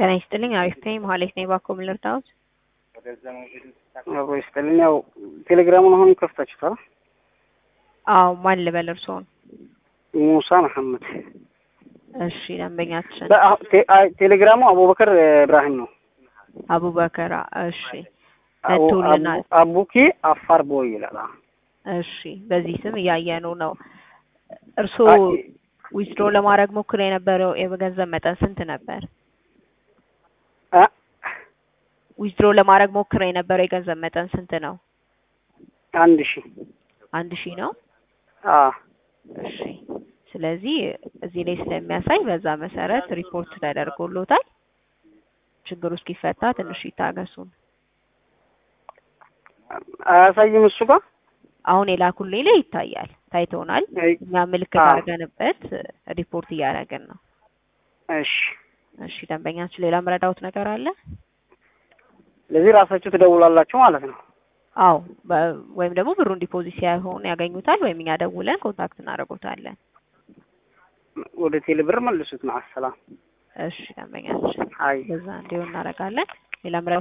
ጤና ይስጥልኝ። አሪፍ ነኝ። መሀሌት ነኝ። እባክዎ ምን ልርዳዎት? አብሮ ይስጥልኝ። ያው ቴሌግራሙን አሁን ከፍታችሁታል? አዎ። ማን ልበል እርስዎን? ሙሳ መሐመድ። እሺ ደንበኛችን በአ- ቴ- አይ፣ ቴሌግራሙ አቡበከር እብራሂም ነው። አቡበከር። እሺ አቡ- መጥቶልናል። አቡ- አቡኪ አፋር ቦይ ይላል። አዎ። እሺ በዚህ ስም እያየነው ነው። እርስዎ አይ፣ ዊዝድሮ ለማድረግ ሞክሮ የነበረው የገንዘብ መጠን ስንት ነበር? አ ዊዝድሮ ለማድረግ ሞክሮ የነበረው የገንዘብ መጠን ስንት ነው? አንድ ሺህ አንድ ሺህ ነው። አዎ። እሺ ስለዚህ እዚህ ላይ ስለሚያሳይ በዛ መሰረት ሪፖርት ተደርጎሎታል። ችግሩ እስኪፈታ ትንሽ ይታገሱን። አያሳይም እሱ ጋር አሁን የላኩልኝ ላይ ይታያል፣ ታይቶናል። አይ፣ እኛ ምልክት አዎ። አድርገንበት ሪፖርት እያደረግን ነው። እሺ። እሺ ደንበኛችን ሌላ መረዳውት ነገር አለ? ለዚህ ራሳችሁ ትደውላላችሁ ማለት ነው። አዎ በ- ወይም ደግሞ ብሩን ዲፖዚት ሳይሆን ያገኙታል፣ ወይም እኛ ደውለን ኮንታክት እናደርጎታለን። ወደ ቴሌ ብር መልሱት። ማሰላም እሺ ደንበኛችን አይ በዛ እንዲሆን እናደርጋለን። ሌላ